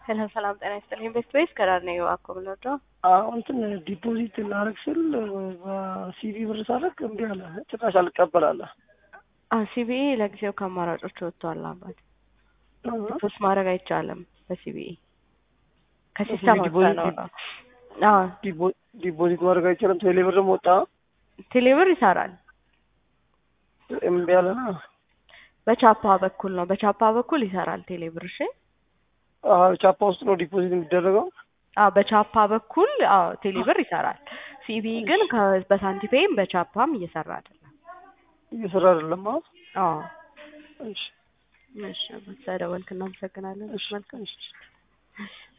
ሄሎ ሰላም ጤና ይስጥልኝ። ቤስት ቤስ ከዳር ነው እባክዎ የምንወደው አሁን እንትን ዲፖዚት ላረግ ስል በሲቪ ብር ሳረግ እምቢ አለ። ጭራሽ አልቀበል አለ። ሲቢኢ ለጊዜው ከአማራጮች ወጥቷል። አባት ፖስት ማድረግ አይቻልም በሲቢኢ ከሲስተም ወጥቶ ነው ነው። አዎ ዲፖዚት ማድረግ አይቻልም። ቴሌ ብርም ወጣ። ቴሌብር ይሰራል። እምቢ አለና በቻፓ በኩል ነው በቻፓ በኩል ይሰራል ቴሌብር። እሺ ቻፓ ውስጥ ነው ዲፖዚት የሚደረገው። አዎ በቻፓ በኩል አዎ ቴሌብር ይሰራል። ሲቢኢ ግን ከ- በሳንቲፔይም በቻፓም እየሰራ አይደለም። እየሰራ አይደለም። አዎ አዎ እሺ እሺ፣ ስለደወልክ እናመሰግናለን። እሺ መልካም እሺ